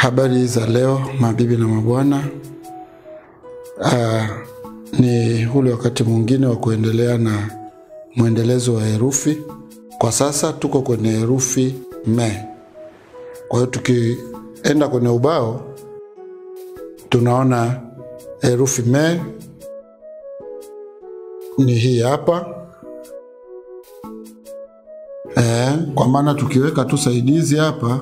Habari za leo mabibi na mabwana. Ah, ni ule wakati mwingine wa kuendelea na mwendelezo wa herufi. Kwa sasa tuko kwenye herufi me. Kwa hiyo tukienda kwenye ubao tunaona herufi me ni hii hapa. Eh, kwa maana tukiweka tu saidizi hapa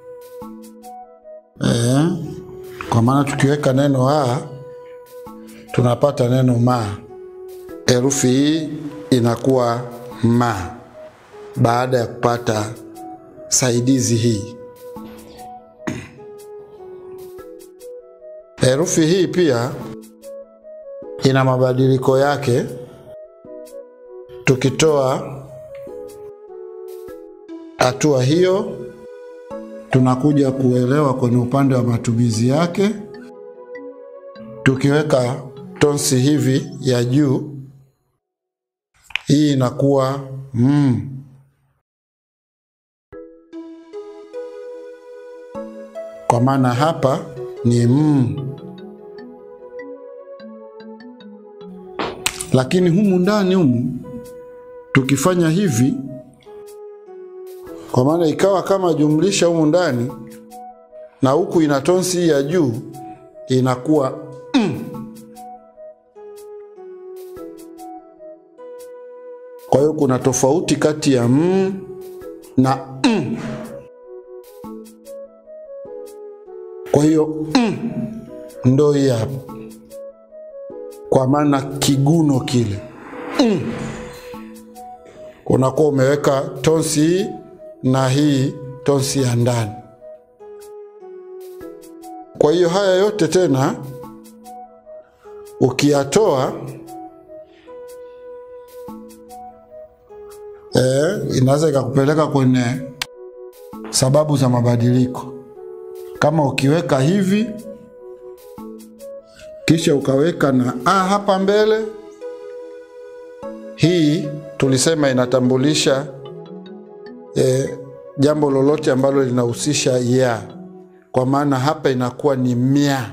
eh, kwa maana tukiweka neno a tunapata neno ma. Herufi hii inakuwa ma baada ya kupata saidizi hii. Herufi hii pia ina mabadiliko yake. Tukitoa hatua hiyo, tunakuja kuelewa kwenye upande wa matumizi yake. Tukiweka tonsi hivi ya juu, hii inakuwa mm. Kwa maana hapa ni mm. Lakini humu ndani humu tukifanya hivi, kwa maana ikawa kama jumlisha humu ndani na huku ina tonsi ya juu inakuwa mm. Kwa hiyo kuna tofauti kati ya mm na mm. Kwa hiyo mm, ndo hii hapa, kwa maana kiguno kile mm, unakuwa umeweka tonsi hii na hii tonsi ya ndani. Kwa hiyo haya yote tena ukiyatoa eh, inaweza ikakupeleka kwenye sababu za mabadiliko kama ukiweka hivi kisha ukaweka na a hapa mbele, hii tulisema inatambulisha e, jambo lolote ambalo linahusisha ya, kwa maana hapa inakuwa ni mia.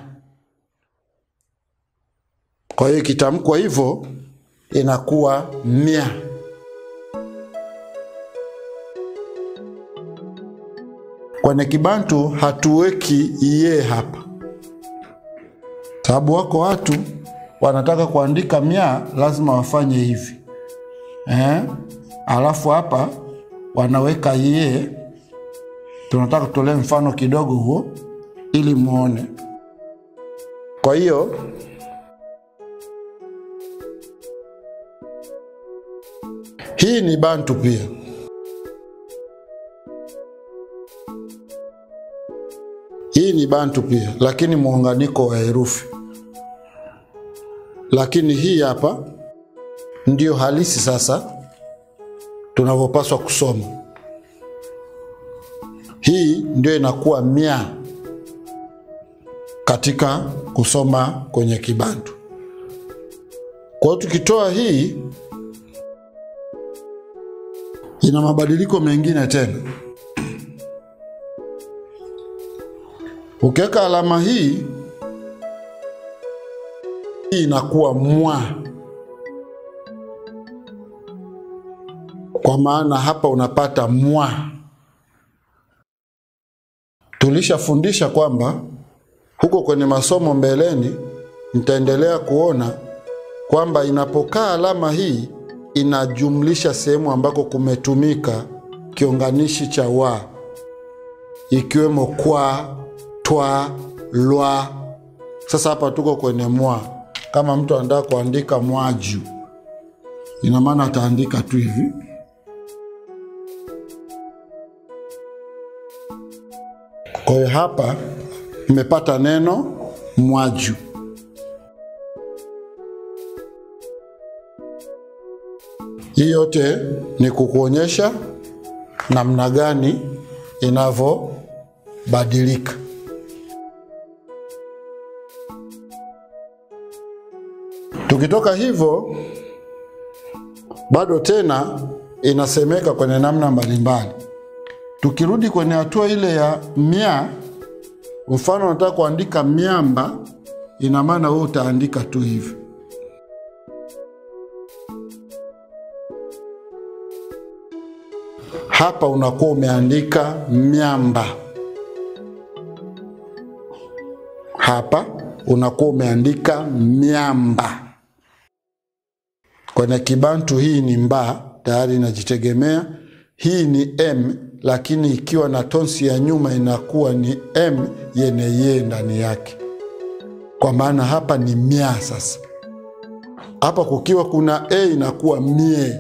Kwa hiyo ikitamkwa hivyo inakuwa mia. Kwenye Kibantu hatuweki ye hapa, sababu wako watu wanataka kuandika mia, lazima wafanye hivi eh? Alafu hapa wanaweka ye. Tunataka tutolee mfano kidogo huo ili muone. Kwa hiyo hii ni Bantu pia. Hii ni Bantu pia, lakini muunganiko wa herufi. Lakini hii hapa ndio halisi sasa tunavyopaswa kusoma. Hii ndio inakuwa mia katika kusoma kwenye Kibantu. Kwa hiyo tukitoa hii, ina mabadiliko mengine tena. Ukiweka alama hii, hii inakuwa mwa, kwa maana hapa unapata mwa. Tulishafundisha kwamba huko kwenye masomo mbeleni mtaendelea kuona kwamba inapokaa alama hii inajumlisha sehemu ambako kumetumika kiunganishi cha wa, ikiwemo kwa twa lwa. Sasa hapa tuko kwenye mwa. Kama mtu anataka kuandika mwaju, ina maana ataandika tu hivi. Kwa hiyo hapa mmepata neno mwaju. Hii yote ni kukuonyesha namna gani inavyobadilika. Tukitoka hivyo, bado tena inasemeka kwenye namna mbalimbali. Tukirudi kwenye hatua ile ya mia, Mfano unataka kuandika miamba, ina maana wewe utaandika tu hivi. Hapa unakuwa umeandika miamba, hapa unakuwa umeandika miamba. Kwenye Kibantu hii ni mba, tayari inajitegemea. Hii ni m, lakini ikiwa na tonsi ya nyuma inakuwa ni m yenye ye ndani yake, kwa maana hapa ni mia. Sasa hapa kukiwa kuna e inakuwa mie,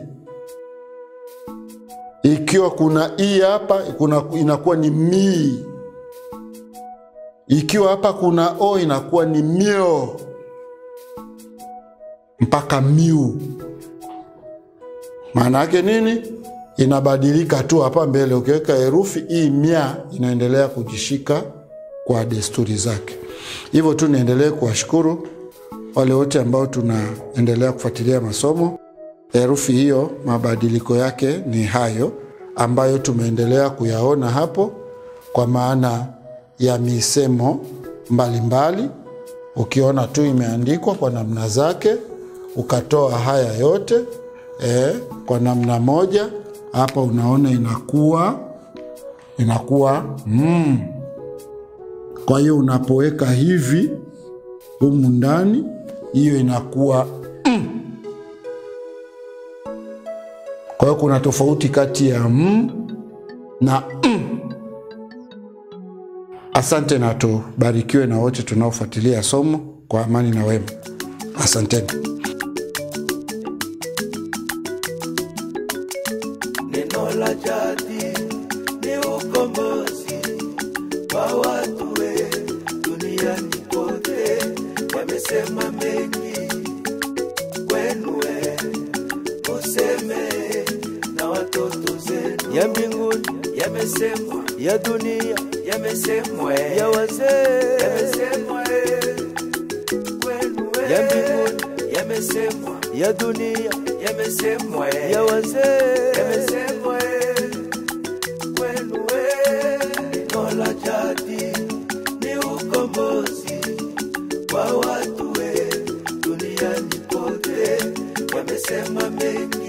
ikiwa kuna i hapa kuna, inakuwa ni mii, ikiwa hapa kuna o inakuwa ni mio mpaka miu. Maana yake nini? Inabadilika tu hapa mbele. Ukiweka herufi hii mia, inaendelea kujishika kwa desturi zake. Hivyo tu niendelee kuwashukuru wale wote ambao tunaendelea kufuatilia masomo. Herufi hiyo mabadiliko yake ni hayo ambayo tumeendelea kuyaona hapo, kwa maana ya misemo mbalimbali mbali. Ukiona tu imeandikwa kwa namna zake ukatoa haya yote eh, kwa namna moja hapa, unaona inakuwa inakuwa mm. Kwa hiyo unapoweka hivi humu ndani, hiyo inakuwa mm. Kwa hiyo kuna tofauti kati ya mm na mm. Asante na tubarikiwe na wote tunaofuatilia somo kwa amani na wema. Asanteni. Neno la jadi ni ukombozi kwa watu we duniani kote, wamesema mengi kwenu we, useme na watoto zenu. Ya mbinguni yamesemwa, ya dunia yamesemwa, ya wazee yamesemwa kwenu we, ya mbinguni yamesemwa, ya dunia yamesemwa, ya wazee yamesemwa kwenu we. Neno la jadi ni ukombozi kwa watu we duniani kote, wamesema mengi